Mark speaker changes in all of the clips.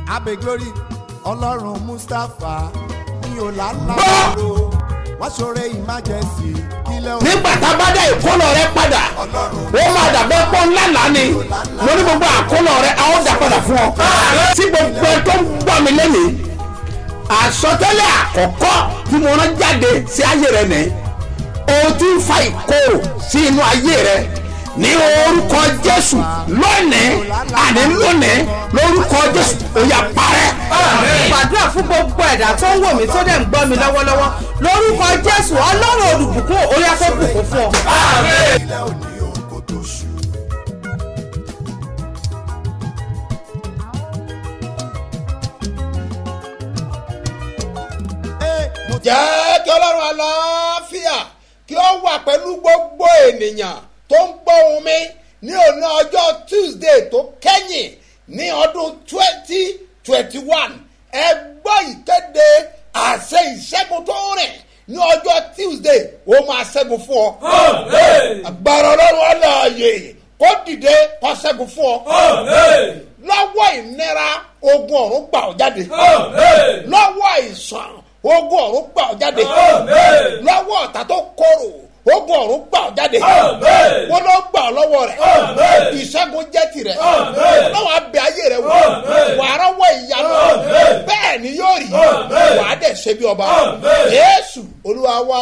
Speaker 1: abe glory ọlọ́run mustapha ní ọ̀làlàbọ̀rọ̀ wọ́n ṣoore emergency kílẹ̀ òun
Speaker 2: nígbà tá a bá dá ìkólọ rẹ padà ó máa dàbẹ́ pọ́ ńlá lánì mo ní gbogbo àkólọ rẹ a ó dà padà fún ọ. tí gbogbo ẹ tó ń gbọ́ mi lẹ́nìí àsọtẹ́lẹ̀ àkọ́kọ́ tí mo rán jáde sí ayé rẹ nìyí o ti ń fa ìkorò sí inú ayé rẹ ní orúkọ jésù lónìí àní lónìí lórúkọ jésù ó yá parẹ́.
Speaker 3: gbàdúrà fún gbogbo ẹ̀dá tó ń wò mí tó dẹ̀ ń gbọ́ mi lọ́wọ́lọ́wọ́ lórúkọ jésù ọlọ́run olùbùkún orí afẹ́bùkún fún ọ.
Speaker 1: kílẹ̀ òní òun kò tó ṣù. Ee, mo ti
Speaker 2: jẹ́ kí ọlọ́run àlàáfíà kí ó wà pẹ̀lú gbogbo ènìyàn tó ń gbọ́ ohùn mi ní òní ọjọ́ tuesday tó kẹ́yìn ní ọdún twenty twenty one ẹ gbọ́ ìkéde àṣẹ ìṣẹ́gun tó rìn ní ọjọ́ tuesday ó máa ṣẹ́gun fún ọ. agbára ọlọ́run aláàyè kó dìde kó ṣẹ́gun fún ọ. lọ́wọ́ ìnira ogun ọ̀run gbà ọ́ jáde. lọ́wọ́ àìsàn ogun ọ̀run gbà ọ́ jáde. lọ́wọ́ ọ̀tá tó korò ogun ọ̀run gbà ọ́ jáde. wọ́n ló gbà ọ́ lọ́wọ́ rẹ̀. ìṣẹ́gun jẹ́ tirẹ̀. lọ́wọ́ abẹ ayé rẹ̀ wò. wàá rọ́wọ́ ìyanu. bẹ́ẹ̀ ni yóò rí. wàá dẹ̀ ṣe bí ọba. yéésù olúwa wá.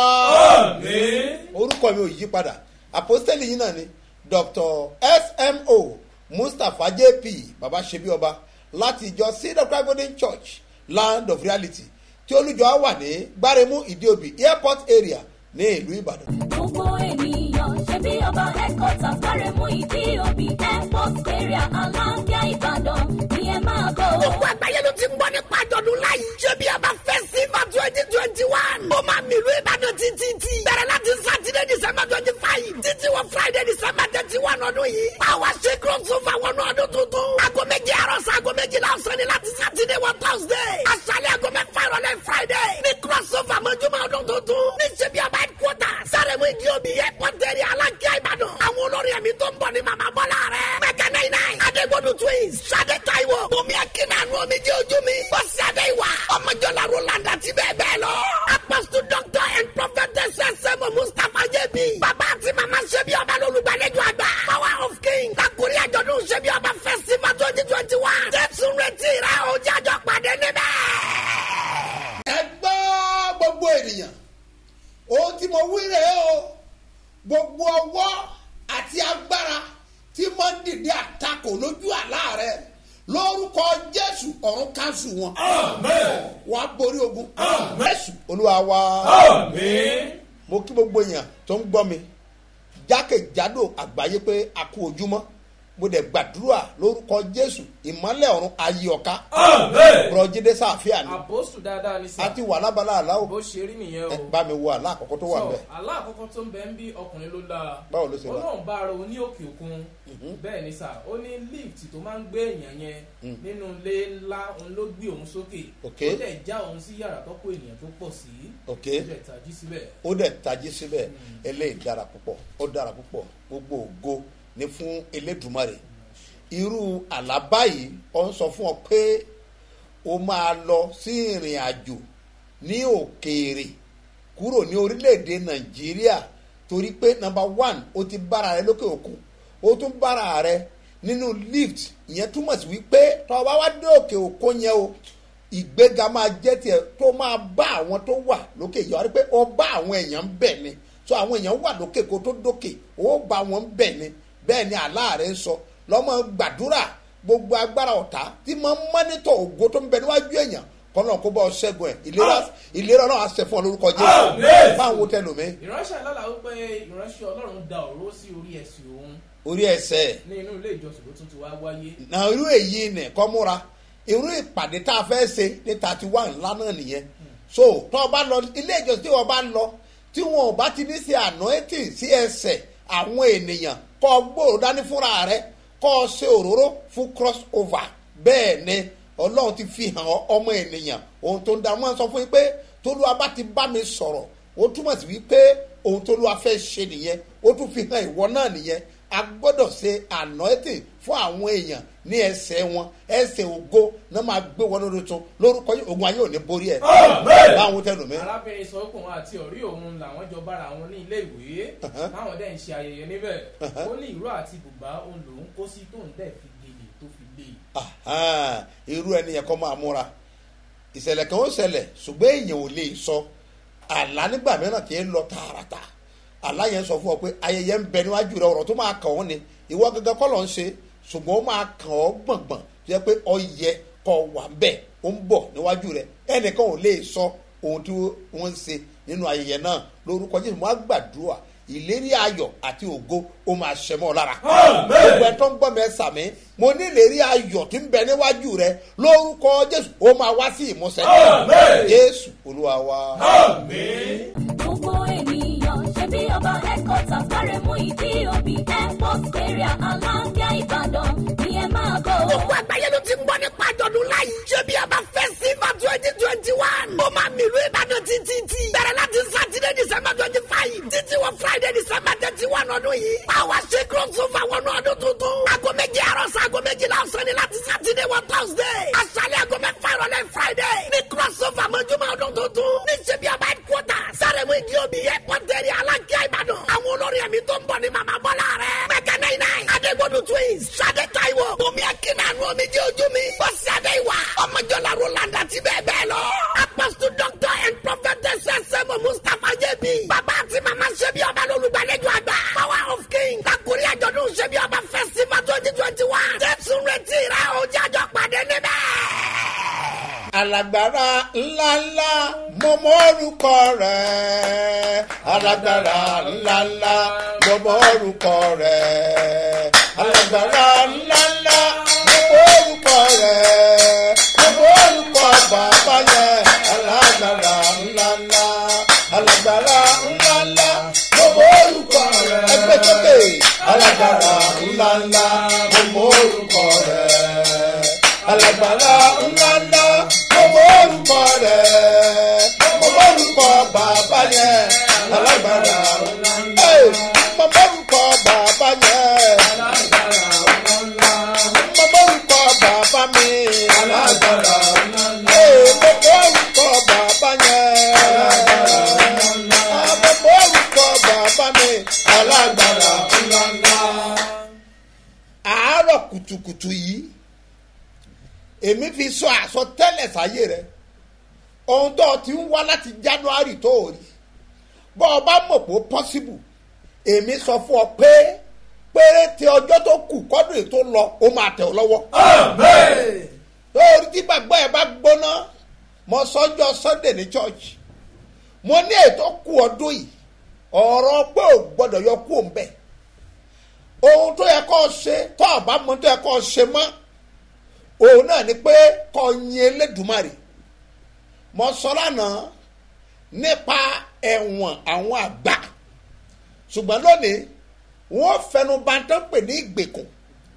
Speaker 2: orúkọ mi ò yí padà àpọ́sítẹ́lì yìí náà ni dr smo mustapha jp baba ṣebí ọba láti ìjọ cedar cry golden church land of reality tí olùjọ wà ní gbáremú ìdíòbí airport area ní ìlú ìbàdàn.
Speaker 4: gbogbo ènìyàn ṣe bí ọba headquarters gbáremú ìdí òbí airport area aláǹgá ìbàdàn ni ẹ máa bọ̀.
Speaker 5: gbogbo àgbáyé ló ti ń gbọ́ nípa àjọ̀dún láyé. ṣé bí a bá fẹ́ sí ma twenty twenty one. ó máa mi ìlú ìbàdàn títí tí. bẹ̀rẹ̀ láti sátidé december twenty five. títí wọ friday december thirty one ọdún yìí. báwa ṣe crossover wọnú ọdún tuntun. aago méjì àárọ̀ sí aago méjìlá ọ̀sán ni láti sátidé wọ thursday. aṣálẹ̀ aago mẹ́fà ìrọ̀lẹ́ friday. ní crossover mọ́júmọ́ ọdún tuntun. ní ṣe bí a bá headquarters. sáré-mú ìdí omi airport area alákíá ìbàdàn. àwọn olórin ẹ̀mí tó ń bọ̀ ní màmá bọ́lá rẹ̀. mẹ́kẹ́ náà náà. adégbodò twins. sade taiwo. bùnmi akínàánú omi jẹ́ ojú mi. bọ́sì adéwà. ọmọjọ́lá roland àti bẹ́ẹ̀ bẹ́ẹ̀ lọ. apostle doctor and prophetess sẹ́mu mustapha jẹ́bi. bàbá àti màmá ṣẹ́bi ọba lólùgbàlejò àgbà. power of king. kakuri àjọ̀dún ṣẹ́bi ọba festival twenty twenty one. jésù retí rẹ̀ o jájọ́ pàdé níbẹ̀.
Speaker 2: ẹ gbọ́ gbogbo ènìyàn ohun tí mo wí rèé o gbogbo ọwọ́ àti agbára tí mo ń dìde àtakò lójú àlá rẹ lórúkọ jésù ọ̀run kanṣu wọn wọn á borí ogun jésù olúwa wa mo kí gbogbo èèyàn tó ń gbọ́ mi jákèjádò àgbáyé pé a kú ojúmọ́ mo dẹ̀ gbàdúrà lórúkọ jésù ìmọ́lẹ̀ ọ̀run ayé ọ̀ka bùrọ̀jídé sáfíà ni
Speaker 6: àbóṣù dáadáa ni
Speaker 2: a
Speaker 6: sà
Speaker 2: ti wà lábala àláwò
Speaker 6: bó ṣe rí nìyẹn
Speaker 2: ẹ
Speaker 6: o
Speaker 2: bá mi wo àlá àkọ́kọ́ tó wà
Speaker 6: So,
Speaker 2: bẹ́ẹ̀
Speaker 6: àlá àkọ́kọ́ tó ń bẹ ń bí ọkùnrin ló dáa
Speaker 2: Báwo ló ṣe wà?
Speaker 6: ọlọ́run bá ara òun ní òkè òkun bẹ́ẹ̀ ni sà ó ní lift tó máa ń gbé èèyàn yẹn nínú ilé ńlá òun ló gbé òun sókè
Speaker 2: Ok.
Speaker 6: ó dẹ̀ já òun sí yàrá tó kó ènìyàn tó pọ̀ sí
Speaker 2: Ok.
Speaker 6: ó dẹ̀ tají síbẹ̀
Speaker 2: ó dẹ̀ tají síbẹ̀ eléyìí dára púpọ̀ ó dára púpọ̀ gbogbo ògo ní fún elédùmarè irú àlá báyìí ó ń sọ fún ọ pé o máa lọ sí ìrìn àjò ní òkèèrè kúrò ní orílẹ̀-èdè nàìjíríà torí pé nọmba one o ti bára rẹ lókè òkun o tún bára rẹ nínú lift ìyẹn túmọ̀ sí wípé tọ́ ọ bá wá dé òkè òkun yẹn o ìgbéga máa jẹ́ tiẹ̀ tó máa bá àwọn tó wà lókè yọ rí pé ó bá àwọn èèyàn ń bẹ̀ ni so àwọn èèyàn wà lókè kó tó dókè ó bá wọn ń bẹ̀ ni bẹ́ẹ̀ ni aláàrẹ̀ ń sọ lọ́mọ gbàdúrà gbogbo agbára ọ̀tá tí máa ń mọ́nítọ̀ ògo tó ń bẹ níwájú èèyàn kọ́nà kó bá ọ ṣẹ́gun ẹ̀ ìlera ìlera náà á ṣe fún ọ lórúkọ jésù báwo wo tẹlómi
Speaker 6: ìránṣẹ́ lọ́la ó pé ìránṣẹ́ ọlọ́run da òró sí orí ẹ̀sìn òun
Speaker 2: orí ẹsẹ̀
Speaker 6: ní inú ilé ìjọsìn ló tún ti wá wáyé
Speaker 2: na irú èyí nì kọ́ múra irú ìpàdé tá a fẹ́ ṣe ní thirty one ńlá náà nìyẹn so tó o bá lọ ilé ìjọsìn tí o bá lọ tí wọn ò bá ti ní ṣe anointing sí ẹsẹ̀ àwọn ènìyàn kọ́ ọ gbòòrò dání fúnra rẹ kọ́ ọ ṣe òróró fún cross over bẹ́ẹ̀ ni ọlọ́run ti fi hàn ọ́ ọmọ ènìyàn ohun tó ń da wọn sọ fún yín pé tolúwa bá ti bá mi sọ̀rọ̀ ó túmọ̀ sí wípé ohun tolúwa fẹ́ ṣe nìyẹn ó tún fi hàn ìwọ náà nìyẹn a gbọ́dọ̀ ṣe anointing fún àwọn èèyàn ní ẹsẹ̀ wọn ẹsẹ̀ ògo náà máa gbé wọn lórí tún lórúkọ yìí ogun ayé ò ní borí ẹ̀ báwọn tẹnu mi.
Speaker 6: arábìnrin sọ pé òun àti ọ̀rí òun làwọn jọ bára wọn ní ilé ìwé táwọn dẹ̀ ń ṣe ayẹyẹ níbẹ̀ ó ní ìró àti bùbá òun lòún kó sí tóun dẹ̀ fi gèlè tó fi lé e.
Speaker 2: Ahan, irú ẹni yẹn kọ́ máa múra ìṣẹ̀lẹ̀ kan ó ṣẹlẹ̀ ṣùgbọ́n èèyàn ò lè sọ àlá nígbà mìíràn kì í lọ tààràtà àlá yẹn sọ fún ọ pé ayẹyẹ ń bẹ níwájú rẹ ọ̀rọ̀ tó máa kàn ọ́ ni ìwọ gẹ́gẹ́ kọ́ ló ń ṣe ṣùgbọ́n ó máa kàn ọ́ gbọ̀ngbọ̀n tó yẹ pé ọ yẹ kọ́ wà ń bẹ̀ ó ń bọ̀ níwájú rẹ ẹnìkan ò lè sọ ohun tí wọ́n ń ṣe nínú ayẹyẹ náà lórúkọ jésù wọn á gbàdúrà ìlérí ayọ̀ àti ògo ó máa ṣẹ mọ́ ọ lára. gbogbo ẹ tó ń gbọ́ mi ẹ sàmí mo ní ìlérí ayọ̀ tí ń bẹ níwájú rẹ lórúkọ jésù ó máa wá sí ìmúṣẹ. jésù olúwa wa.
Speaker 4: gbogbo ènìyàn ṣe bí ọba headquarters kárẹ̀ mú ìdí òbí airport area aláǹgá ìbàdàn ni ẹ máa bọ̀.
Speaker 5: gbogbo àgbáyé ló ti ń gbọ́ nípa àjọ̀dún láyé. ṣé bí a bá fẹ́ sí ma twenty twenty one. ó máa mìlú ìbàdàn títí tí. bẹ̀rẹ̀ láti sátidé december twenty five. títí wọ friday december thirty one ọdún yìí. àwa ṣe crossover wọnú ọdún tuntun. aago méje àárọ̀ sí aago méjìlá ọ̀sán ni láti sátidé wọ thursday. aṣálẹ̀ aago mẹ́fà ìrọ̀lẹ́ friday. ní crossover mọ́júmọ́ ọdún tuntun. ní ṣé bí a bá headquarters. sáré mú ìdí òbí airport area aláǹgá ìbàdàn. àwọn olórí ẹ̀mí tó ń bọ̀ ní màmá bọ́lá rẹ̀. mẹ́kẹ́ náà náà. adégbodò twins. sade taiwo. omi akínàánú omi jẹ́ ojú mi. bọ́sì adéwà. ọmọjọ́lá roland àti bẹ́ẹ̀ bẹ́ẹ̀ lọ. apostle doctor and prophetess sẹ́mu mustapha jẹ́bi. bàbá àti màmá ṣẹ́bi ọba lólùgbàlejò àgbà. power of king. lakuri àjọ̀dún ṣẹ́bi ọba festival twenty twenty one. jésù retí rẹ̀ o jájọ pàdé níbẹ̀.
Speaker 2: alágbára ńláńlá mo mọ orúkọ rẹ alágbára ńláńlá mo mọ orúkọ rẹ alágbára ńláńlá mo mọ orúkọ rẹ mo mọ orúkọ bàbá yẹn alágbára ńláńlá alágbára ńláńlá mo mọ orúkọ rẹ ẹgbẹ́ sókè alágbára ńláńlá mo mọ orúkọ rẹ alágbára ńláńlá gbogbo orúkọ rẹ gbogbo orúkọ bàbá yẹn alágbára ńláńlá gbogbo orúkọ bàbá yẹn gbogbo orúkọ bàbá mi alágbára ńláńlá gbogbo orúkọ bàbá yẹn gbogbo orúkọ bàbá mi alágbára ńláńlá. àárọ̀ kùtùkùtù yìí èmi fi sọ àsọtẹ́lẹ̀ sáyé rẹ ohun tó o ti ń wá láti january tó o rí bọ́ ọ bá mọ̀ pé ó possible èmi sọ fún ọ pé péréte ọjọ́ tó kù kọ́dún ètò lọ ó máa tẹ̀ ọ́ lọ́wọ́. lórí tí gbàgbọ́ ẹ bá gbóná mo sọ́jọ́ sunday ní church mo ní ètò kù ọdún yìí ọ̀rọ̀ pé ò gbọ́dọ̀ yọ kú òun bẹ́ẹ̀ ohun tó yẹ kó o ṣe tó o bá mọ tó yẹ kó o ṣe mọ́ òun náà ni pé kọ́ yin elédùmarè mo sọ lánàá nípa ẹ̀wọ̀n àwọn àgbà ṣùgbọ́n lónìí wọ́n fẹnu bàtán pè ní ìgbèkùn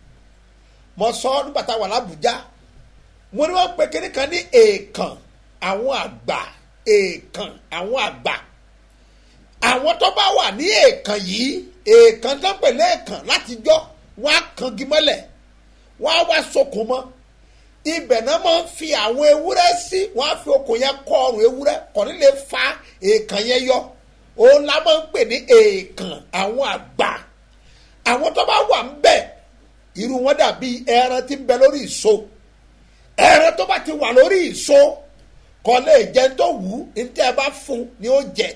Speaker 2: mo sọ nígbà tá a wà lábùjá mo ní wọ́n pe kínní kan ní èèkàn àwọn àgbà èèkàn àwọn àgbà àwọn tó bá wà ní èèkàn yìí èèkàn tó ń pè ní èèkàn látijọ́ wọ́n á kangi mọ́lẹ̀ wọ́n á wá sokùn mọ́ ibẹ̀ náà máa ń fi àwọn ewúrẹ́ sí wọ́n á fi okùn yẹn kọ́ ọrùn ewúrẹ́ kò ní lè fa èèkàn yẹn yọ òun la máa ń pè ní èèkàn àwọn àgbà àwọn tó bá wà ń bẹ̀ irú wọn dàbí ẹran tí ń bẹ lórí ìso ẹran tó bá ti wà lórí ìso kò lè jẹ tó wù ú ní tẹ́ ẹ bá fún ni ó jẹ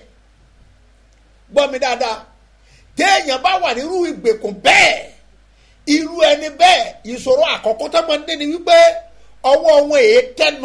Speaker 2: gbọ́ mi dáadáa téèyàn bá wà nírú ìgbèkùn bẹ́ẹ̀ irú ẹni bẹ́ẹ̀ ìṣòro àkọ́kọ́ tó máa ń dé ni wípé ọwọ́ wọn èé tẹnu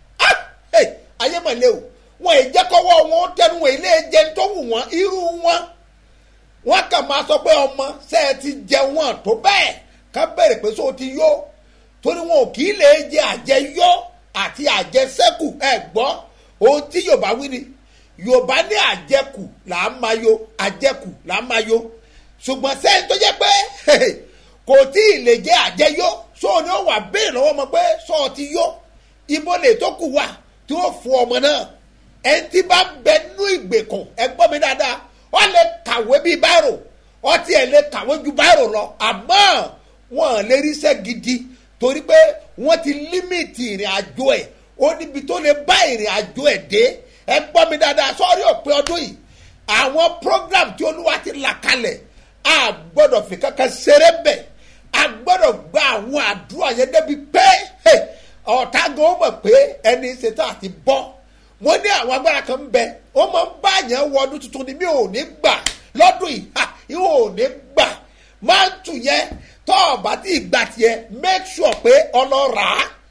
Speaker 2: ayé mọ̀lẹ́ o wọn èé jẹ́ kọ́wọ́ wọn ó tẹnu wọn ilé jẹ tó wù wọ́n irú wọn wọn kàn máa sọ pé ọmọ ṣe é ti jẹ wọn tó bẹ́ẹ̀ ká bẹ̀rẹ̀ pé sọ ti yó torí wọn ò kì í lè jẹ àjẹyó àti àjẹsẹ́kù ẹ gbọ́ ohun tí yorùbá wí ni yorùbá ní àjẹkù là á máa yo àjẹkù là á máa yo ṣùgbọ́n sẹ́yìn tó jẹ́ pé kò tí ì lè jẹ́ àjẹyó sóò ni ó wà béèrè lọ́wọ́ ọmọ pé sọ́ọ̀ ti yó ibo lè tó kù wà tí ó fún ọmọ náà ẹni tí bá bẹ nú ìgbèkùn ẹ gbọ́ mi dáadáa wọ́n lè kàwé bíi báírò ọtí ẹ̀ lè kàwé ju báyìí lọ àmọ́ wọn lè ríṣẹ́ gidi torí pé wọ́n ti límìtì ìrìn àjò ẹ̀ ó níbi tó lè bá ìrìn àjò ẹ̀ dé ẹ gbọ́ mi dáadáa sọ́ọ́rí òpin ọdún yìí àwọn program tí olúwa ti là kalẹ̀ a gbọ́dọ̀ fi kankan ṣeré bẹ̀ a gbọ́dọ̀ gba àwọn àdúrà yẹn débi pé hey, ọ̀tá gan ó mọ̀ pé ẹni ṣetán àti bọ́ mo ní àwọn agbára kan ń bẹ ó máa ń bá yẹn wọ ọdún tuntun ni mi ò ní gbà lọ́dún yìí ha ìwọ ò ní gbà máa ń tù yẹn tọ́ ọ̀bá tí ì gbà tiẹ̀ make sure pé ọlọ́ra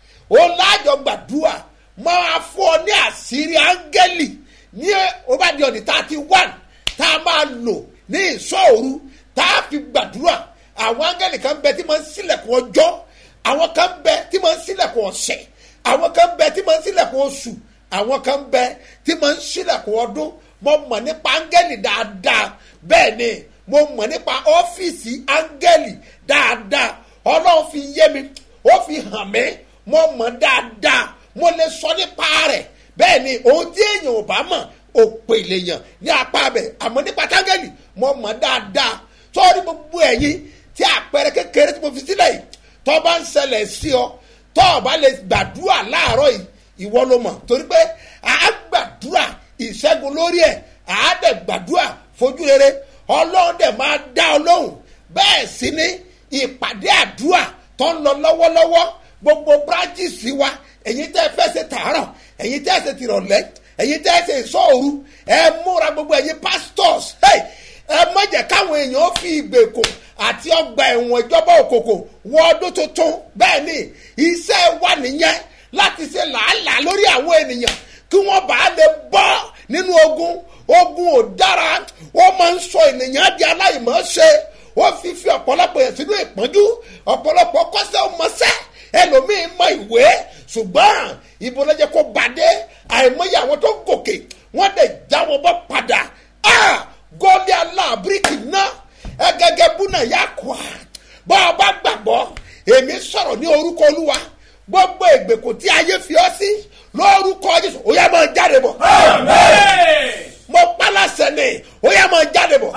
Speaker 2: ó láàjọ gbàdúrà máa fún ọ ní àṣírí áńgẹ́lì ní ó bá di ọ̀nì thirty one tá a máa lò ní ìṣọ́òru tá a fi gbàdúrà àwọn áńgẹ́lì kan bẹ tí máa ń sílẹ̀kùn ọjọ́ àwọn kan bẹ tí máa ń sílẹ̀kùn ọ̀sẹ̀ àwọn kan bẹ tí máa ń sílẹ̀kùn oṣù àwọn kan bẹ tí máa ń sílẹ̀kùn ọdún mo mọ̀ nípa áńgẹ́lì dáadáa bẹ́ẹ̀ ni mo mọ̀ nípa ọ́fíìsì áńgẹ́lì dáadáa ọlọ́run fi yé mi ó fi hàn mí mo mọ̀ dáadáa mo lè sọ nípa rẹ̀ bẹ́ẹ̀ ni ohun tí èèyàn ò bá mọ̀ òpè lèèyàn ní apá bẹ̀ àmọ́ nípa táńgẹ́lì mo mọ̀ dáadáa sọ́ọ́rí gbogbo ẹ̀yìn tí àpẹẹrẹ kékeré tí mo fi sílẹ̀ yìí tọ́ bá ń ṣẹlẹ̀ sí ọ tọ́ ọ bá lè gbàdúrà láàárọ̀ yìí ìwọ ló mọ̀ torí pé à á gbàdúrà ìṣẹ́gun lórí ẹ̀ à á dẹ̀ gbàdúrà fojú rere ọlọ́run dẹ̀ máa dá ọ lóhùn bẹ́ẹ̀ sì ni ìpàdé àdúrà tó ń lọ lọ́wọ́lọ́wọ́ gbogbo branches wa ẹ̀yin tẹ́ fẹ́ ṣe tààrọ̀ ẹ̀yin tẹ́ ṣe tìrọ̀lẹ́ ẹ̀yin tẹ́ ṣe ìṣọ́òru ẹ múra gbogbo ẹ̀yin pastors hey, ẹ má jẹ́ káwọn èèyàn fi ìgbèkùn àti ọgbà ẹ̀wọ̀n ìjọba òkòkò wọ ọdún tuntun bẹ́ẹ̀ ni iṣẹ́ wà nìyẹn láti ṣe làálàá lórí àwọn ènìyàn kí wọ́n bá lè bọ́ nínú ogun ogun ò dára ó máa ń sọ ènìyàn di aláìmọ̀ọ́ṣe ó fi fi ọ̀pọ̀lọpọ̀ yẹn sínú ìpọ́njú ọ̀pọ̀lọpọ̀ kọ́sẹ́ ọmọṣẹ́ ẹlòmíín mọ ìwé ṣùgbọ́n ibo ló jẹ́ kó bàdé àìmọye àwọn tó gòkè wọ́n dẹ̀ já wọn bọ́ padà gọ́ọ̀lì aláàbíríkì náà ẹgẹgẹ búnà yà kọ́ a bọ́ ọ bá gbàgbọ́ èmi sọ̀rọ̀ ní orúkọ olúwa gbogbo ìgbèkùn tí ayé fi ọ́ sí lórúkọ jésù ó yá máa jáde bọ̀ mo pálásẹ̀ ni ó yá máa jáde bọ̀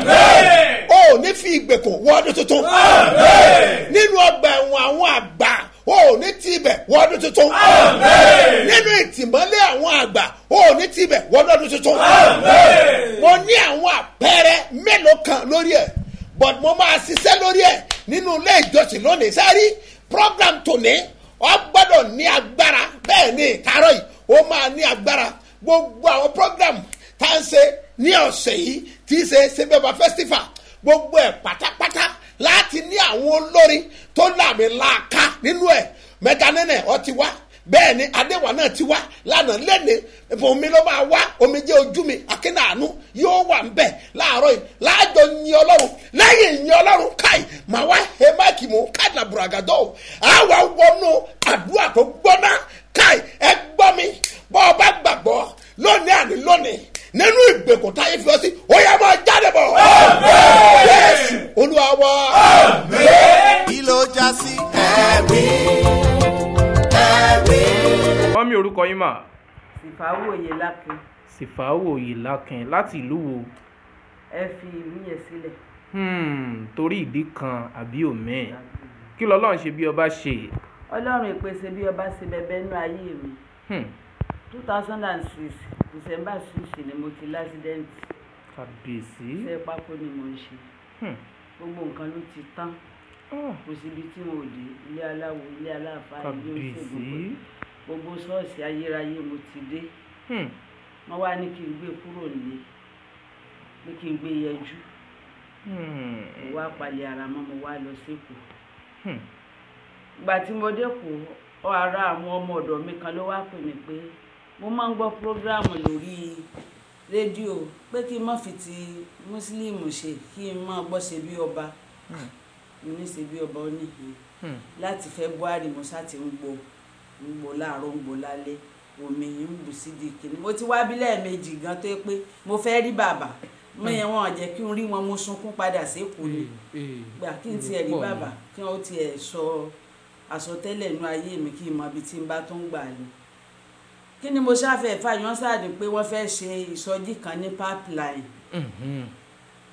Speaker 2: ó ní fi ìgbèkùn wọ ọdún tuntun nínú ọgbà ẹ̀wọ̀n àwọn àgbà ó ní ti ibẹ̀ wọ ọdún tuntun nínú ìtìmọ́lé àwọn àgbà ó ní ti ibẹ̀ wọ ọdún tuntun mo ní àwọn àpẹẹrẹ mélòó kan lórí ẹ̀ but mo máa ṣiṣẹ́ lórí ẹ̀ nínú ilé ìjọsìn lónìí sáré program tòní ọ gbọ́dọ̀ ní agbára bẹ́ẹ̀ ni kárọ̀ yìí ó máa ní agbára gbogbo àwọn program tá à ń ṣe ní ọ̀sẹ̀ yìí tí í ṣe sebeba festival gbogbo ẹ̀ pátápátá láti ní àwọn olórin tó làmì láàka nínú ẹ̀ mẹganẹ́nẹ̀ ọ ti wá bẹ́ẹ̀ ni adéwà náà ti wá lánàá lẹ́nìí omi ló máa wá omi jẹ́ ojú mi akínàánú yóò wà ń bẹ̀ láàárọ̀ yìí láàjọ yin ọlọ́run lẹ́yìn yin ọlọ́run káì màá wá he máàkì mú káàdà bùràgàdọ́ o àwa wọnú àdúrà tó gbọ́ná káì ẹ gbọ́ mi bọ́ ọ bá gbàgbọ́ lónìí àní lónìí nínú ìgbèkùn táyé fi ọ sí ó yẹ máa jáde bọ̀ yéésù olúwa wá.
Speaker 1: kí ló já sí ẹ̀rí ẹ̀rí.
Speaker 6: wọ́n mi orúkọ yín mà
Speaker 7: ìfàwọ̀ òye lákin
Speaker 6: sífàáwò ìlàkìn láti ìlú wo
Speaker 7: ẹ fi ìlú yẹn sílẹ̀
Speaker 6: Hmm, torí ìdí kan àbí òmíì kí lọ́lọ́run ṣe bí ọba ṣe
Speaker 7: ọlọ́run ìpèsè bí ọba ṣe bẹbẹ nínú ayé mi
Speaker 6: Hmm,
Speaker 7: two thousand and six december six ni mo ti lásìdẹ́ǹtì
Speaker 6: kàbíyèsí
Speaker 7: iṣẹ́ pákó ni mo ń ṣe
Speaker 6: Hmm,
Speaker 7: gbogbo nǹkan ló ti tán
Speaker 6: ah,
Speaker 7: kò síbi tí mo dé ilé aláwo ilé aláàfáà ilé
Speaker 6: kàbíyèsí
Speaker 7: oṣègùn gbogbo ṣọ́ọ̀ṣì ayérayé mo ti dé
Speaker 6: Hmm,
Speaker 7: wọ́n wá ní kí n gbé kúrò nílé pé kí n gbé yẹjú
Speaker 6: hmm,
Speaker 7: mo wá palẹ̀ ara mọ́ mo wá lọ sékòó
Speaker 6: hmm.
Speaker 7: ìgbà tí mo dẹ́kun ọ ara àwọn ọmọ ọ̀dọ̀ mi kan ló wá pè mí pé mo máa ń gbọ́ prógráàmù lórí rédíò pé kí n má fi ti mùsùlùmù ṣe kí n má gbọ́ ṣe bí ọba mo ní ṣe bí ọba ó nìyí
Speaker 6: Hmm.
Speaker 7: láti february mo sá ti ń gbọ́ ń gbọ́ láàárọ̀ ń gbọ́ lálẹ́ omi ń bù sí di kìnnì mo ti wá bí lẹ́ẹ̀mejì gan tó yẹ pé mo fẹ́ rí bàbá mo yẹn wọn jẹ́ kí n rí wọn mo sunkún padà sékòó ni gbà kí n tiẹ̀ rí bàbá kí wọ́n tiẹ̀ sọ àsọtẹ́lẹ̀ inú ayé mi kí n mọ ibi tí n bá tó ń gbà lọ. kí ni mo ṣáfẹ́ fàyàn sáàdì pé wọ́n fẹ́ ṣe ìsọjí kan ní pipeline
Speaker 6: Mhm.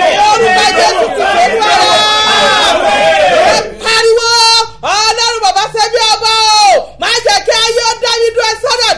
Speaker 3: orúkọ jésù ti ṣèlú ara ẹ pariwo ọlọ́run bàbá ṣẹ́bí ọba o má jẹ́ kí ayé ó dá yín dúró sọ́dọ̀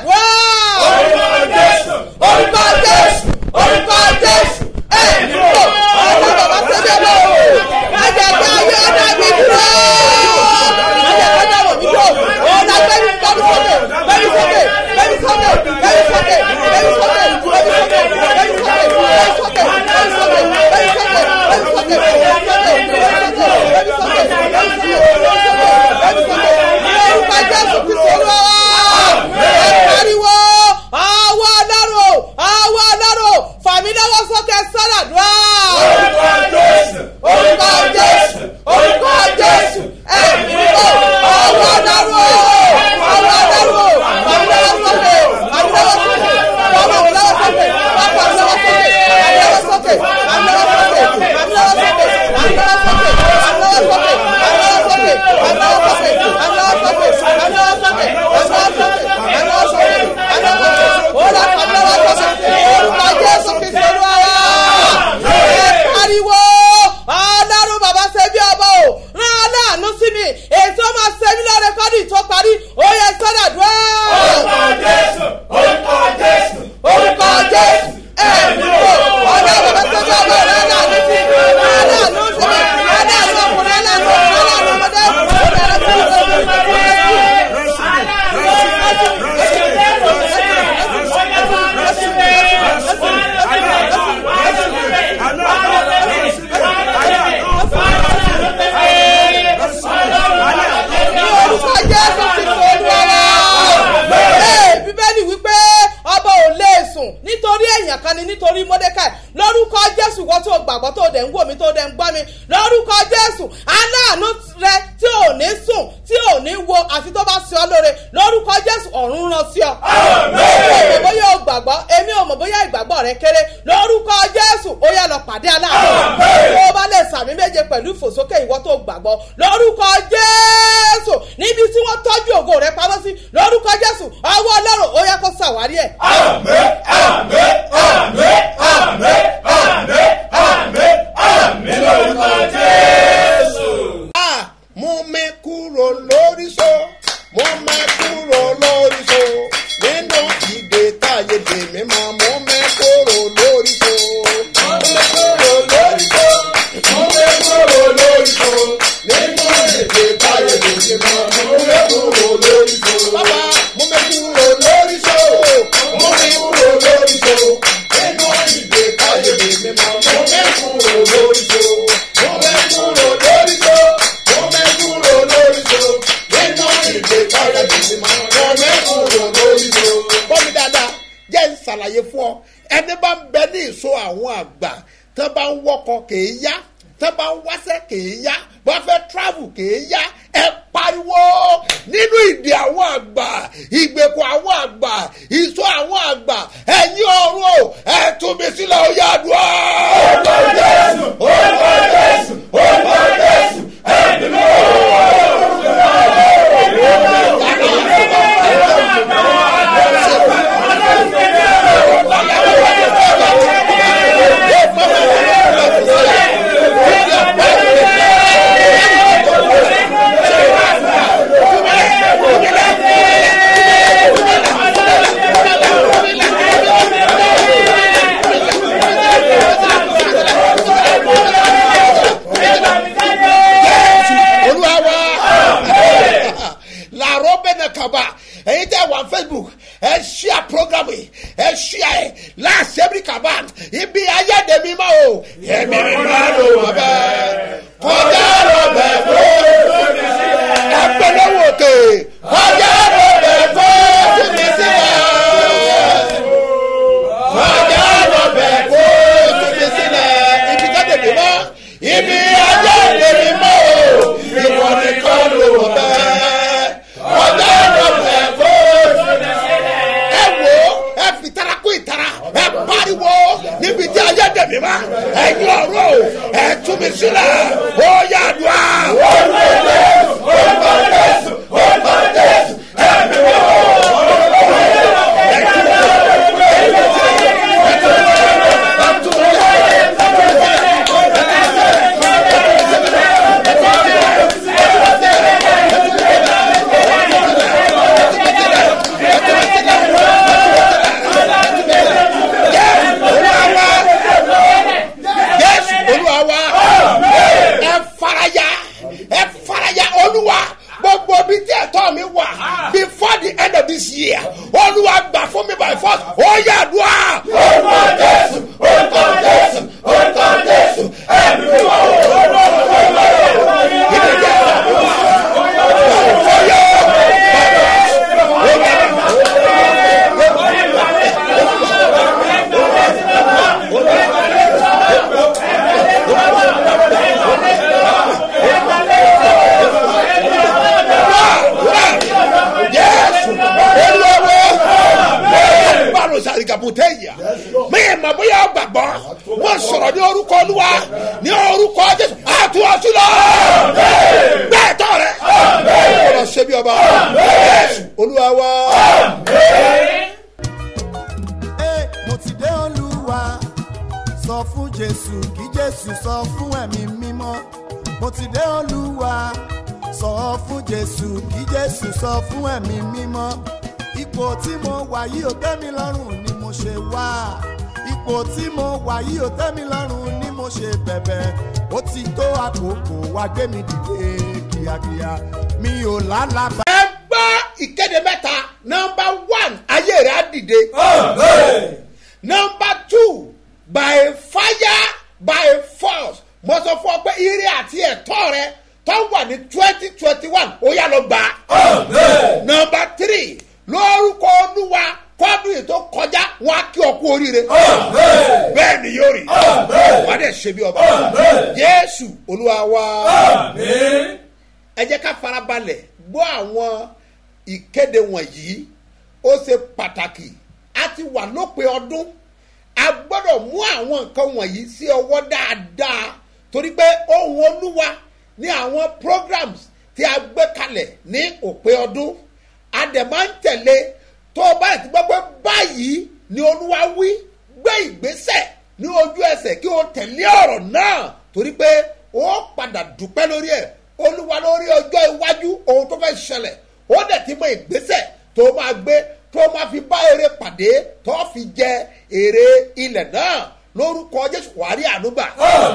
Speaker 3: èèyàn kan ni nítorí mọ́dékàì lórúkọ jésù wọ́n tó gbàgbọ́ tó dẹ̀ ń wò mí tó dẹ̀ ń gbọ́ mi lórúkọ jésù aláàánú rẹ tí ò ní sùn tí ò ní wo àfi tó bá sí ọ lóore lórúkọ jésù ọ̀run rán sí ọ. èmi ò mọ̀ bóyá o gbàgbọ́ èmi ò mọ̀ bóyá ìgbàgbọ́ rẹ kéré lórúkọ jésù ó yá lọ pàdé aláàánú tó o bá lè sàmì méje pẹ̀lú ìfòsókè ìwọ tó gbàgbọ́ lórúkọ jésù níbi tí wọ́n tọ́jú ògo rẹ pamọ́ sí lórúkọ jésù ọwọ́ ọlọ́run ó yá kó ṣàwárí ẹ̀.
Speaker 8: Àmín, àmín, àmín, àmín, àmín, àmín, àmín lórúkọ Jésù.
Speaker 2: Ah, mú mi kúrò lórí so mú mi kúrò lórí so nínú ìdè táyé dè mí máa mú mi kúrò lórí so.
Speaker 8: Mú mi kúrò lórí so, mú mi kúrò lórí so, nínú èdè táyé lè ṣe mọ́, mú mi kúrò lórí so.
Speaker 2: bàbá mú mi kúrò lórí so
Speaker 8: Mú mi kúrò lórí so, nínú ìdè táyé lè ṣe mọ́, mú mi kúrò lórí so. Mú mi kúrò lórí so, mú mi kúrò lórí so, nínú ìdè táyé lè ṣe mọ́, mú mi kúrò lórí so.
Speaker 2: bọ́ mi dáadáa jẹ́ ń ṣàlàyé fún ọ ẹni bá ń bẹ ní ìṣó àwọn àgbà tán bá ń wọ́kọ̀ kèé yá tán bá ń wáṣẹ́ kèé yá bá fẹ́ travel kèé yá ẹ pariwo nínú ìdí àwọn àgbà ìgbèkùn àwọn àgbà ìṣó àwọn àgbà ẹ̀yin ọ̀run o ẹ tún mi sílẹ̀ ó yá àdúrà.
Speaker 8: Orúkọ Jésù, orúkọ Jésù, orúkọ Jésù, ẹ̀mí mímọ́.
Speaker 2: olúwa wa làárọ̀ bẹ́ẹ̀ náà kaba ẹ̀yin tẹ́ wà facebook ẹ ṣíà program yìí ẹ ṣíà ẹ láṣẹ́bí kaba ibi ayédèmí ma o ẹ̀mí mi máa lò wọ́n bẹ́ẹ̀ kọjá lọ bẹ́ẹ̀ fún ẹgbẹ́ lọ́wọ́ òkè kọjá lọ bẹ́ẹ̀ fún mi sílẹ̀ kọjá lọ bẹ́ẹ̀ fún mi sílẹ̀ ibi kájèdè mọ́ ibi ayédèmí mọ́ o ìwọ nìkan ló wọ̀ bẹ́ẹ̀ kọjá lọ bẹ́ẹ̀ fún ẹ wo ẹ fi tara kó ìtara ẹ pariwo níbi tí ayédèmí mọ́ ẹ yọ ọ̀rọ̀ o ẹ tún mi sílẹ̀ ó yà dùn á.
Speaker 8: Orúkọ Jésù, orúkọ Jésù, orúkọ Jésù, ẹ̀mí mímọ́.
Speaker 2: jésù olúwa wa ẹ faraya ẹ faraya olúwa gbogbo bí tí ẹ̀tọ́ mi wà before the end of this year olúwa gbà fún mi by force ó yà dùn á.
Speaker 8: Orúkọ Jésù, orúkọ Jésù, orúkọ Jésù, ẹ̀mí mímọ́.
Speaker 2: jésù olúwa báwo sàrìgàbùtẹ́ yìí mi ì mọ̀ bóyá o gbàgbọ́ wọ́n sọ̀rọ̀ ní orúkọ olúwa ní orúkọ jésù àtúwọ̀sí lọ bẹ́ẹ̀ tọ́ rẹ ọ̀rọ̀ ṣe bí ọba jésù olúwa wa.
Speaker 1: Ẹ, mo ti dé olúwa sọ fún jésù kí jésù sọ fún ẹ̀mí mímọ́ mo ti dé olúwa sọ fún jésù kí jésù sọ fún ẹ̀mí mímọ́ ipò tí mo wà yìí ò tẹ́ mi lọ́rùn ni mo ṣe wá ipò tí mo wà yìí ò tẹ́ mi lọ́rùn ni mo ṣe bẹ̀bẹ̀ ó ti tó àkókò wá gbé mi dìde kíákíá mi ò lálàbà.
Speaker 2: ẹ gbọ́ ìkéde mẹ́ta nọmba one ayé rẹ̀ á dìde nọmba two by fire by force mo sọ fún ọ pé ire àti ẹ̀tọ́ rẹ tó wà ní twenty twenty one ó yà lọ gbà. nọmba three lórúkọ olúwa kó fọ́dún yìí tó kọjá wọn á kí ọ kú oríire bẹ́ẹ̀ ni yóò rí wàá dẹ̀ ṣe bí ọba jésù olúwa wa ẹ jẹ́ ká farabalẹ̀ gbọ́ àwọn ìkéde wọ̀nyí ó ṣe pàtàkì a ti wà lópin ọdún a gbọ́dọ̀ mú àwọn nǹkan wọ̀nyí sí ọwọ́ dáadáa torí pé ohun olúwa ní àwọn programs tí a gbé kalẹ̀ ní òpin ọdún a dẹ̀ máa ń tẹ̀lé tó o bá ti gbọ́ pé báyìí ni olúwa wí gbé ìgbésẹ̀ ní ojú ẹsẹ̀ kí o tẹ̀lé ọ̀rọ̀ náà torí pé o padà dúpẹ́ lórí ẹ̀ olúwa lórí ọjọ́ iwájú ohun tó fẹ́ ṣẹlẹ̀ ó dẹ̀ ti mọ ìgbésẹ̀ tó máa gbé tó máa fi bá eré pàdé tó fi jẹ èrè ilẹ̀ náà lórúkọ jésù wàrí ànúgbà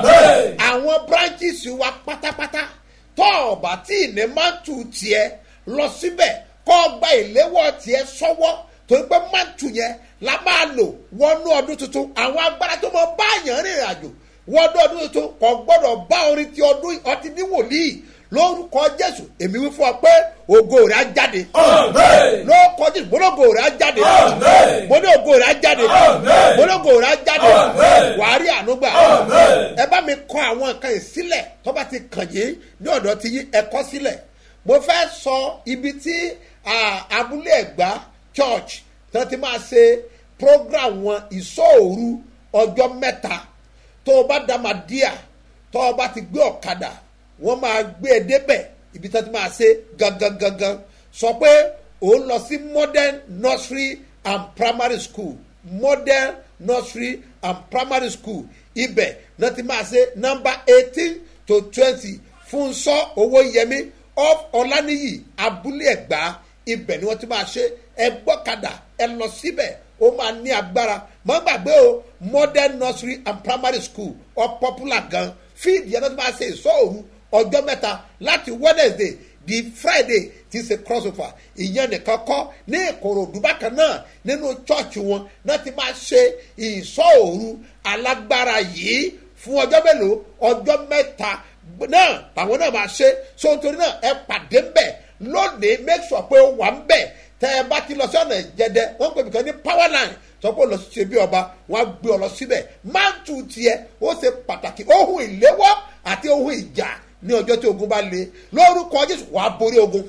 Speaker 2: àwọn branches wa pátápátá tó ọ̀bà tí ìní máa ń tu tiẹ̀ lọ síbẹ̀ kọ́ gba ìléwọ́ tiẹ̀ sọ́wọ́ torí pé máa ń tu yẹn la máa lò wọnú ọdún tuntun àwọn agbára tó mọ báyàn rìnrìn àjò wọnú ọdún tuntun kò gbọ́dọ̀ bá orin ti ọdún ọtí ní wòlíì lórúkọ jésù èmi wí fún ọ pé ògo rẹ á jáde lórúkọ jésù mọlógo rẹ á jáde mọlógo rẹ á jáde mọlógo rẹ á jáde wàá rí ànúgbà ẹ bá mi kọ àwọn nǹkan yìí sílẹ̀ tó bá ti kàn yín ní ọ̀dọ̀ ti yín ẹ kọ́ sílẹ̀ mo fẹ́ sọ ibi tí abúlé ẹ̀gbá church tí wọ́n ti máa ṣe program wọn ìṣòòru ọjọ́ mẹ́ta tó o bá dá máa díà tó o bá ti gbé ọ̀kadà wọ́n máa gbé e débẹ̀ ibi tí wọ́n ti máa ṣe gangan gangan sọ pé òun lọ sí modern nursery and primary school modern nursery and primary school ibẹ̀ náà ti máa ṣe number eighteen to twenty fúnṣọ́ owó yẹmi off ọ̀lànìyí abúlé ẹ̀gbá ibẹ̀ ni wọ́n ti máa ṣe ẹ gbọ́kadà ẹ lọ síbẹ̀ ó máa ní agbára mọ́ gbàgbé o modern nursery and primary school ọ popular gan fíìdì yẹn náà ti máa ṣe ìṣòro ọjọ́ mẹ́ta láti wednesday di friday ti ṣe crossover ìyẹn nìkan kọ́ ní ìkòròdú bákan náà nínú chọ́ọ̀chì wọn náà ti máa ṣe ìṣòro alágbára yìí fún ọjọ́ mélòó ọjọ́ mẹ́ta náà làwọn náà máa ṣe so nítorí náà ẹ pàdé ń bẹ̀ lónìí make sure pé ó wà ń bẹ̀ tẹ́ ẹ bá ti lọ sí ọ̀nà ìjẹ́dẹ́ wọ́n pè mí kan ní power line sọ pé ó lọ ṣe bí ọba wọn á gbé ọ lọ síbẹ̀ máa ń tu tiẹ̀ ó ṣe pàtàkì ohun ìléwọ́ àti ohun ìjà ní ọjọ́ tí ogun bá le lórúkọ jésù wàá borí ogun.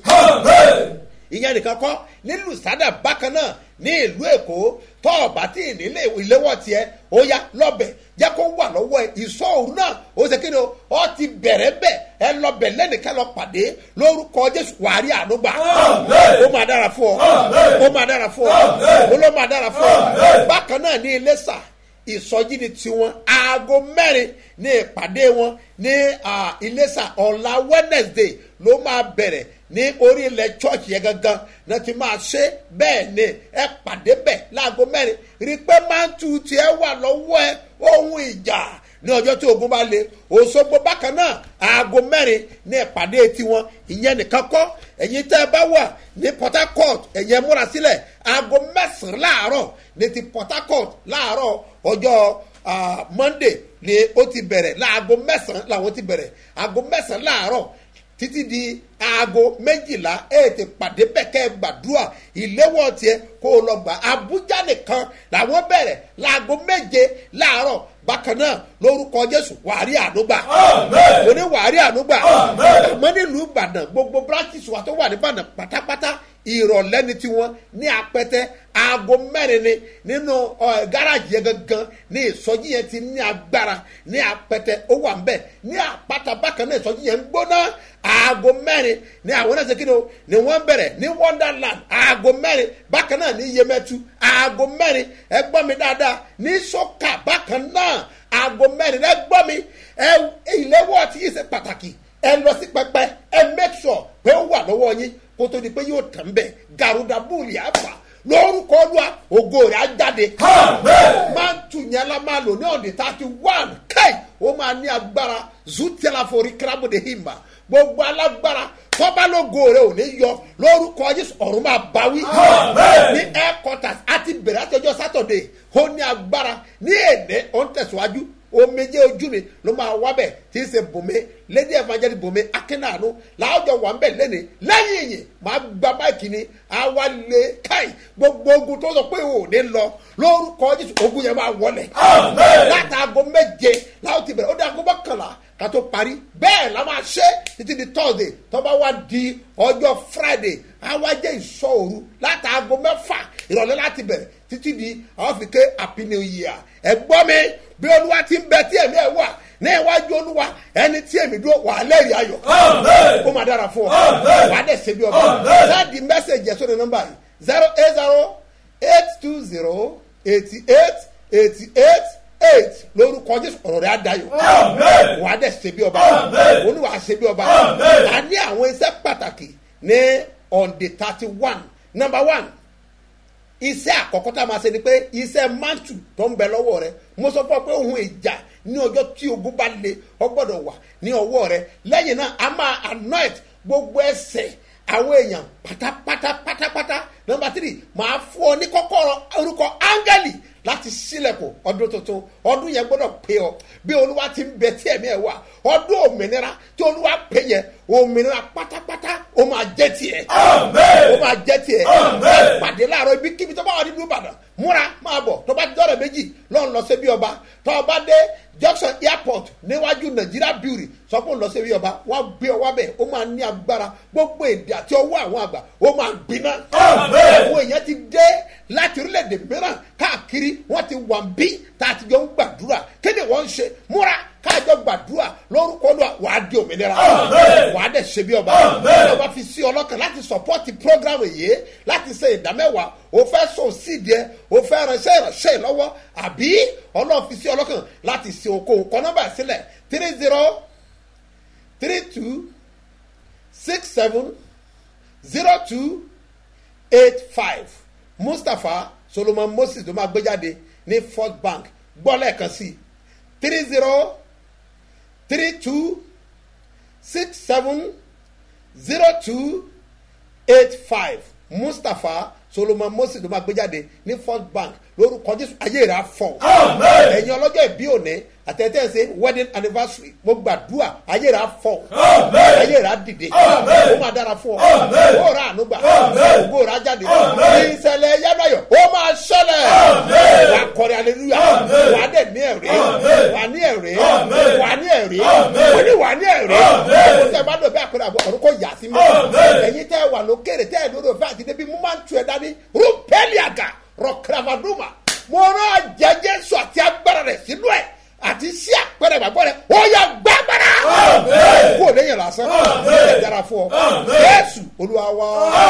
Speaker 2: ìyẹn nìkan kọ́ nílùú sádà bákan náà ní ìlú èkó tọ́ ọ̀bá tí ìnílé ìléwọ́ tiẹ̀ ó yá lọ́bẹ̀ jẹ́ kó wà lọ́wọ́ ẹ̀ ìsọ òru náà ó ṣe kíni o ọ ti bẹ̀rẹ̀ bẹ̀ ẹ lọ́bẹ̀ lẹ́nìkan lọ pàdé lórúkọ jésù wàá rí ànúgbà ó máa dára fún ọ ó máa dára fún ọ ó ló máa dára fún ọ bákan náà ní iléṣà ìsọjí ni tiwọn aago mẹ́rin ní ìpàdé wọn ní iléṣà ọ̀la wednesday ló máa bẹ̀rẹ̀ ní orí ilẹ̀ church yẹn gangan náà ti máa ṣe bẹ́ẹ̀ ni ẹ pàdé bẹ̀ láago mẹ́rin rí i pé máa ń tu tiẹ̀ wà lọ́wọ́ ẹ ohun ìjà ní ọjọ́ tí ogun bá le òṣogbo bákan náà aago mẹ́rin ní ìpàdé tiwọn ìyẹn nìkan kọ́ ẹ̀yin tẹ́ ẹ bá wà ní port harcourt ẹ̀yin ẹ múra sílẹ̀ aago mẹ́sàn-án láàárọ̀ ní ti port harcourt láàárọ̀ ọjọ́ monday ni ó ti bẹ̀rẹ̀ láago mẹ́sàn-án làwọn ti bẹ̀rẹ̀ aago mẹ́sàn-án láàárọ̀ títí di aago méjìlá ètè pàdé bẹ́kẹ́ gbàdúrà ìléwọ́ tiẹ̀ kó o lọ gbà abuja nìkan làwọn bẹ̀rẹ̀ láago méje láàárọ̀ bákan náà lórúkọ jésù wàárí ànúgbà mo ní wàárí ànúgbà àmọ́ nílùú ìbàdàn gbogbo branches wa tó wà ní ìbàdàn pátápátá ìrọ̀lẹ́ ni tiwọn ní apẹtẹ aago mẹ́rin ni nínú gáràjì yẹn gangan ní ìsọjí yẹn ti ní agbára ní apẹtẹ ó wà ń bẹ̀ ní àpáta bákan náà ìsọjí yẹn ń gbóná aago mẹ́rin ní àwọn náà ṣe kí ni o ni wọ́n bẹ̀rẹ̀ ní wonderland aago mẹ́rin bákan náà ní yemẹtu aago mẹ́rin ẹ gbọ́ mi dáadáa ní sọ́kà bákan náà aago mẹ́rin ẹ gbọ́ mi ẹ ìléwọ́ tí yìí ṣe pàtàkì ẹ lọ sí pẹpẹ ẹ make sure pé ó wà lọ́wọ́ yín kó tó di pé yóò tàn bẹ́ẹ̀ garuda búùlì àfà lórúkọ olúwa ògo rẹ̀ á jáde. máa ń tù yẹn la máa lò ní ọ̀dẹ̀ thirty one káì ó máa ní agbára zutela forí kírámùdé himba gbogbo alágbára tọ́ba lógo rẹ̀ ò ní yọ lórúkọ jésù ọ̀run máa báwí. ní headquarters àti bẹ̀rẹ̀ àti ọjọ́ sátọ̀dẹ̀ ó ní agbára ní èdè ó ń tẹ̀síwájú omijé ojú mi ló máa wá bẹ̀ tí í ṣe bùnmi lady evangelist bùnmi akínàánú làájọ wà ń bẹ̀ lẹ́ni lẹ́yìn ìyìn máa gba máìkì ni àwa lè káì gbogbo ogun tó sọ pé ò ní lọ lórúkọ jésù ogun yẹn máa wọlẹ̀ látàgọ méje láwọn ti bẹ̀rẹ̀ ó dé aago mọ́kànlá ká tó parí bẹ́ẹ̀ la máa ṣe títí di thursday tó bá wá di ọjọ́ friday àwa jẹ́ ìṣọ́ òru látàgọ mẹ́fà ìrọ̀lẹ́ láti bẹ̀rẹ̀ títí di àwọn fi ké happy new year ẹ gbọ́ mi bí olúwa ti ń bẹ tí ẹ̀mí ẹ̀ wà ní iwájú olúwa ẹni tí èmi dúró wà á lẹ́rìí ayọ̀ ó máa dára fún ọ wà á dẹ̀ ṣe bí ọba láti mẹ́sẹ̀gì ẹ̀ sórí nọ́mbà yìí zero eight zero eight two zero eighty eight eighty eight eight lórúkọ jésù ọ̀rọ̀ rẹ̀ á dayọ̀ wà á dẹ̀ ṣe bí ọba olúwa ṣe bí ọba a ní àwọn iṣẹ́ pàtàkì ní on the thirty one number one iṣẹ́ àkọ́kọ́ tá a máa ṣe ni pé iṣẹ́ mantu tó ń bẹ lọ́wọ́ rẹ mo sọ fún ọ pé ohun ìjà ní ọjọ́ tí ogun bá le ọ gbọ́dọ̀ wà ní ọwọ́ rẹ lẹ́yìn náà a máa anoint gbogbo ẹsẹ̀ àwọn èèyàn pátápátá pátápátá nọmba tírì máa fún ọ ní kọ́kọ́rọ́ orúkọ áńgẹ́lì láti sílẹ̀kùn ọdún tuntun ọdún yẹn gbọ́dọ̀ pé ọ bí olúwa ti ń bẹ tí ẹ̀mí ẹ̀ wà ọdún òmìnira tí olúwa pè yẹn òmìnira pátápátá ó máa jẹ́ tiẹ̀ ó máa jẹ́ tiẹ̀ pàdé láàárọ̀ ibi kíbi tó bá wà nínú ìbàdàn múra máa bọ̀ tó bá dọ́rẹ̀ méjì lọ́n lọ sí bí ọba tó bá dé junction airport níwájú nàìjíríà beauty sọ fún lọ sí bí ọba wọn gbé ọ wábẹ̀ ó máa ní agbára gbogbo èdè àti ọwọ́ àwọn àgbà ó máa gbiná àwọn èèyàn ti dé láti orílẹ̀-èdè mìíràn káàkiri wọ́n ti wà ń bí tá a ti jọ ń gbàdúrà kéde wọ́n ń ṣe múra káàjọ gbàdúrà lórúkọ lọ wàá di òmìnira wàá dẹ̀ ṣe bí ọba ọba fi sí ọlọ́kàn láti sọpọ́tì prógrámù yìí láti ṣe ìdámẹ́wàá o fẹ́ sọ sídìí ẹ o fẹ́ ránṣẹ́ ìránṣẹ́ lọ́wọ́ àbí ọlọ́run fi sí ọlọ́kàn láti ṣe okòwò kọ́ nọ́mbà sílẹ̀ three zero three two six seven zero two eight five mustapha solomon moses ló máa gbé jáde ní first bank gbọ́ lẹ́ẹ̀kan sí three zero three two six seven zero two eight five mustapha solomon moses ló máa gbé jáde ní first bank lórúkọ jésù ayé rà fọ ẹ̀yin ọlọ́jọ́ ìbí òní àtẹ̀tẹ̀ ṣe wedding anniversary mo gbàdúrà ayé rà fọ ayé rà dìde ó máa dára fún ọ ó rà ànúgbà ògbó rà jáde ìṣẹ̀lẹ̀ yábàyọ̀ ó máa ṣẹlẹ̀ wà á kọrin aleluya wà á dẹ̀ ní ẹ̀rí wà á ní ẹ̀rí wà á ní ẹ̀rí wà ní wà á ní ẹ̀rí ó tẹ̀ bá dọ̀ bí àpẹẹrẹ àbọ̀ ọ̀run kò yà sí mi ẹ̀yin tẹ́ wà lókèrè tẹ́ ẹ̀ lórí òfin àti débi mo máa ń tu ẹ̀ dání rúpẹ́lì àgà rọ̀kìràmàdùmà mo rán jẹjẹ sọ àti agbára rẹ̀ sínú ẹ̀ àti sí àpẹẹrẹ ìgbàgbọ́ rẹ̀ ó yà gbàgbára kó o léyìn lásán ẹ̀ dára fún ọ jésù olúwa wá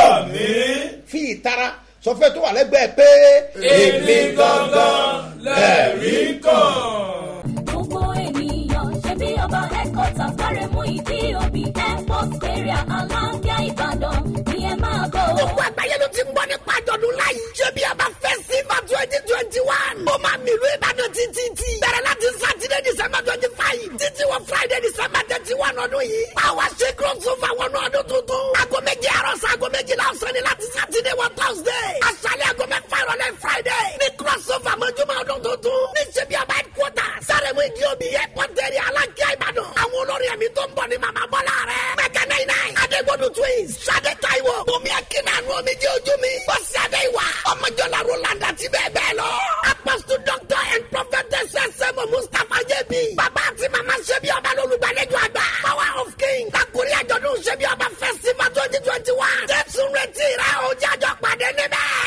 Speaker 2: fi ìtara sọfẹ́ tó wà lẹ́gbẹ̀ẹ́ pé
Speaker 6: èmi gangan lẹ́rìí kan.
Speaker 4: gbogbo ènìyàn ṣe bí ọba headquarters kárẹ̀ mú ìdí òbí airport area aláǹgá ìbàdàn ni ẹ máa bọ̀.
Speaker 5: gbogbo àgbáyé ló ti ń gbọ́ nípa àjọ̀dún láyé. ṣé bí a bá fẹ́ sí ma twenty twenty one. ó máa mi ìlú ìbàdàn títí tí. bẹ̀rẹ̀ láti sátidé december twenty five. títí wọ friday december thirty one ọdún yìí. báwa ṣe crossover wọnú ọdún tuntun. aago méjì àárọ̀ sí aago méjìlá ọ̀sán ni láti sátidé wọ thursday. aṣálẹ̀ aago mẹ́fà ìrọ̀lẹ́ friday. ní crossover mọ́júmọ́ ọdún tuntun. ní ṣe bí a bá headquarters. sáré mú ìdí òbí airport area alákíá ìbàdàn. àwọn olórí ẹ̀mí tó ń bọ̀ ní màmá bọ́lá rẹ̀. mẹ́kẹ́ náà náà. adégbodò twins. sade taiwo. bùnmi akínàánú omi jẹ́ ojú mi. bọ́sì adéwà. ọmọjọ́lá roland àti bẹ́ẹ̀ bẹ́ẹ̀ lọ. apostle doctor and prophetess sẹ́mu mustapha jẹ́bi. bàbá àti màmá ṣẹ́bi ọba lọ́lùgbàlejò àgbà. power of king. kakuri àjọ̀dún ṣẹ́bi ọba festival twenty twenty one. jésù retí rẹ̀ o jájọ́ pàdé níbẹ̀.